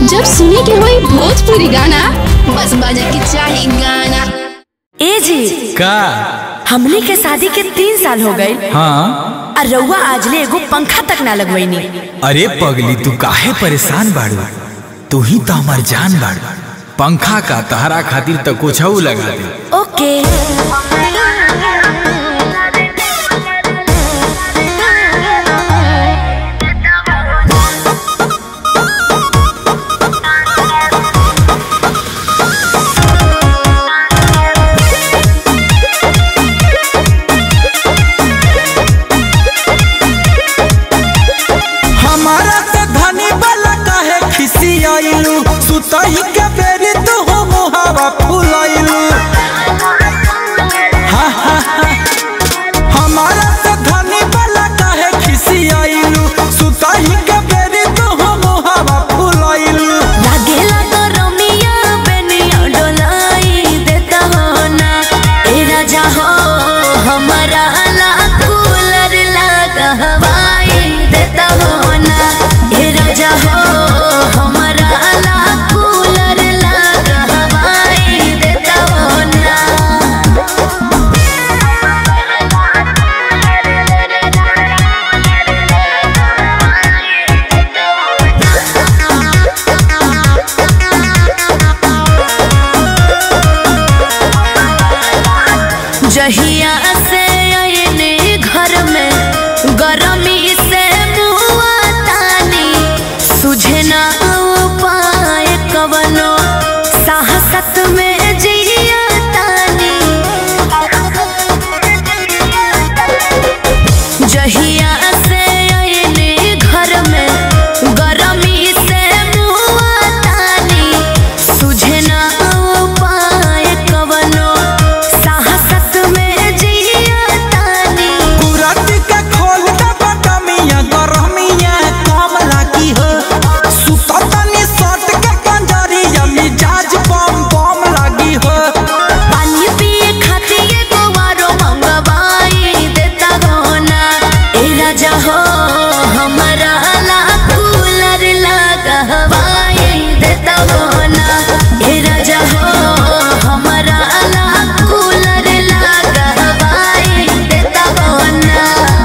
जब सुने के होई भोजपुरी गाना बस बजे के चाही गाना ए जी का हमने के शादी के तीन साल हो गए हाँ और रउआ आजले एगो पंखा तक ना लगवैनी अरे पगली तू काहे परेशान बाड़ू तू ही तो हमार जान बाड़ू पंखा का तहरा खातिर तो कुछ लगा दे ओके हमारा से धनी वाला काहे खिसी आइलू सुतई के बेरी तू हो मुहावा फुलाइलू हा, हा, हा। हमारा से धनी वाला काहे खिसी आइलू सुतई के बेरी तू हो मुहावा फुलाइलू लागेला तो रमिया बेनिया डोलाई देता हो ना ए राजा हो हमारा ला कूलर लगा हवाई देता हो ना ए राजा हो हमारा ला कूलर लगा हवाई देता हो ना जहिया से आयने घर में गरमी से मुआ तानी सुझे ना उपाय कवनो साहसत में जिया तानी जहिया से आयने घर में गरमी से मुआ तानी सुझे ना उपाय कवनो साहसत में जिया तानी कुरत के खोल दे बटमिया गरमिया कम लागी हो सुततनी सट के पंजरिया मिजाज बम बम लागी हो पानी पिए खातिर एगो आरो मंगवाई देता गहना ए राजा हो हमरा ला कूलर लगा हवाई देता गहना ए राजा हो हमरा ला कूलर लगा हवाई देता गहना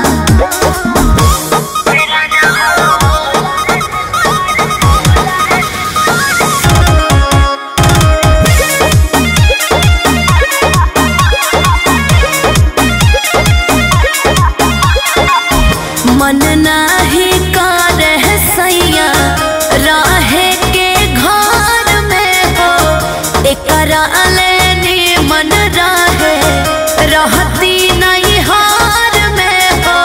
मन नाही करे सैया रहे के घर में हो एकरा लेनी मन रहे रहती नहीं हार में हो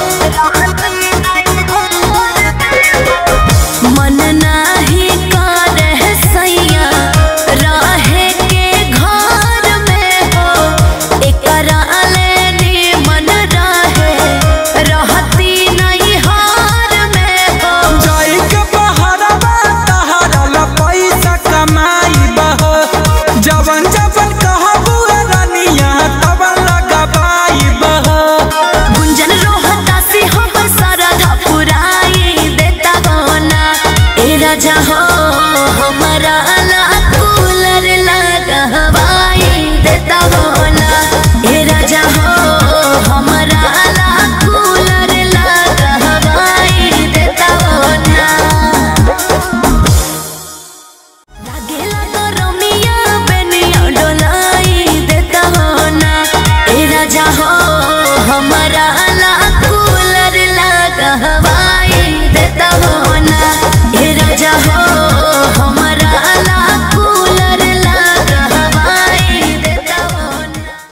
मन नाही करे सैया रहे के घर में हो एकरा लेनी मन रहे रहती नहीं हार में हो जाई के बहरवा तहरा ला पैसा कमाई बहो जवन जवन कहबू रानिया तवन लगाबाई बहो गुंजन रोहता से हम सरधा पुराई देता गहना ए राजा हो हमारा ला